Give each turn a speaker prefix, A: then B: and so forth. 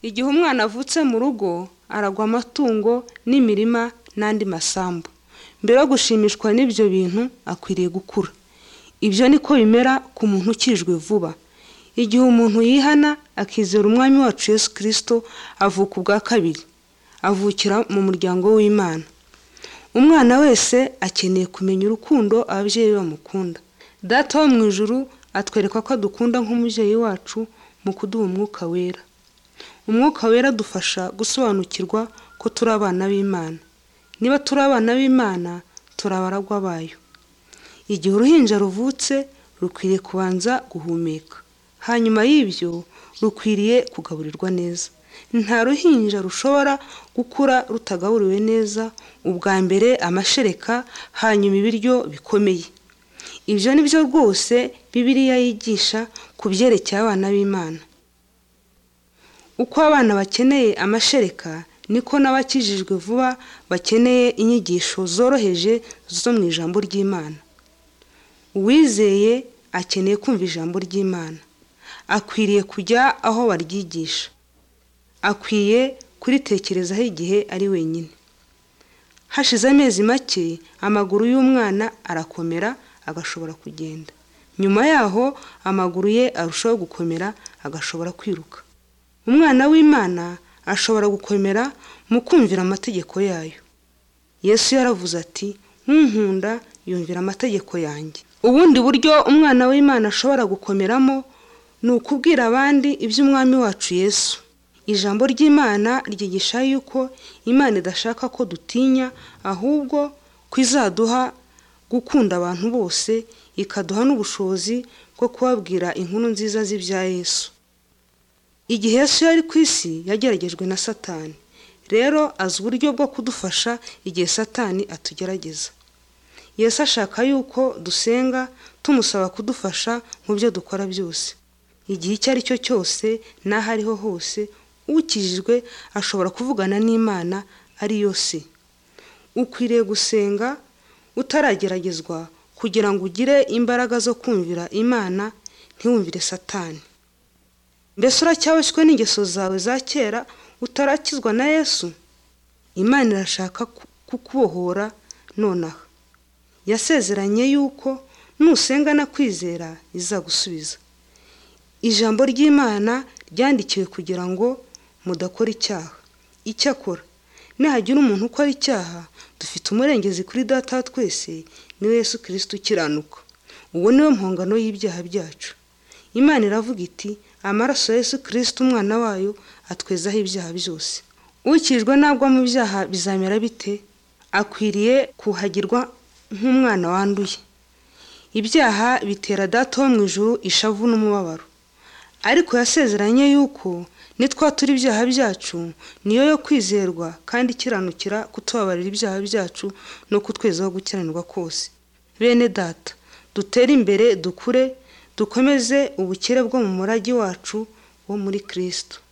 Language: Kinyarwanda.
A: Igihe umwana avutse mu rugo aragwa amatungo n'imirima n'andi masambu, mbere yo gushimishwa n'ibyo bintu akwiriye gukura. Ibyo ni ko bimera ku muntu ukijijwe vuba. Igihe umuntu yihana akizera Umwami wacu Yesu Kristo avuka ubwa kabiri, avukira mu muryango w'Imana. Umwana wese akeneye kumenya urukundo ababyeyi be bamukunda. Data wo mu ijuru atwereka ko adukunda nk'umubyeyi wacu mu kuduha Umwuka wera. Umwuka wera adufasha gusobanukirwa ko turi abana b'Imana. Niba turi abana b'Imana, turi abaragwa bayo. Igihe uruhinja ruvutse, rukwiriye kubanza guhumeka. Hanyuma y'ibyo, rukwiriye kugaburirwa neza. Nta ruhinja rushobora gukura rutagaburiwe neza, ubwa mbere amashereka, hanyuma ibiryo bikomeye. Ibyo ni byo rwose Bibiliya yigisha ku byerekeye abana b'Imana. Uko abana bakeneye amashereka, niko n'abakijijwe vuba bakeneye inyigisho zoroheje zo mu ijambo ry'Imana. Uwizeye akeneye kumva ijambo ry'Imana. Akwiriye kujya aho baryigisha. Akwiye kuritekerezaho igihe ari wenyine. Hashize amezi make, amaguru y'umwana arakomera agashobora kugenda. Nyuma yaho, amaguru ye arushaho gukomera agashobora kwiruka. Umwana w'Imana ashobora gukomera mu kumvira amategeko yayo. Yesu yaravuze ati: "Unkunda yumvira amategeko yanjye." Ubundi buryo umwana w'Imana ashobora gukomeramo ni ukubwira abandi iby'Umwami wacu Yesu. Ijambo ry'Imana ryigisha yuko Imana idashaka ko dutinya, ahubwo ko izaduha gukunda abantu bose, ikaduha n'ubushobozi bwo kubabwira inkuru nziza z'ibya Yesu. Igihe Yesu yari ku isi, yageragejwe na Satani. Rero azi uburyo bwo kudufasha igihe Satani atugerageza. Yesu ashaka yuko dusenga tumusaba kudufasha mu byo dukora byose. Igihe icyo ari cyo cyose n'aho ariho hose, ukijijwe ashobora kuvugana n'Imana ari yo Se. Ukwiriye gusenga utarageragezwa kugira ngo ugire imbaraga zo kumvira Imana, ntiwumvire Satani. Mbese uracyaboshywe n'ingeso zawe za kera utarakizwa na Yesu? Imana irashaka kukubohora nonaha. Yasezeranye yuko nusenga no kwizera izagusubiza. Ijambo ry'Imana ryandikiwe kugira ngo mudakora icyaha. Icyakora, nihagira umuntu ukora icyaha, dufite umurengezi kuri Data wa twese, ni we Yesu Kristo ukiranuka. Uwo ni we mpongano y'ibyaha byacu. Imana iravuga iti: "Amaraso ya Yesu Kristo umwana wayo atwezaho ibyaha byose." Ukijijwe nagwa mu byaha bizamera bite? Akwiriye kuhagirwa nk'umwana wanduye. Ibyaha bitera Data wo mu ijuru ishavu n'umubabaro. Ariko yasezeranye yuko nitwatura ibyaha byacu, ni yo yo kwizerwa kandi ikiranukira kutubabarira ibyaha byacu no kutwezaho gukiranirwa kose. Bene Data, dutere imbere dukure, dukomeze ubukire bwo mu murage wacu wo muri Kristo.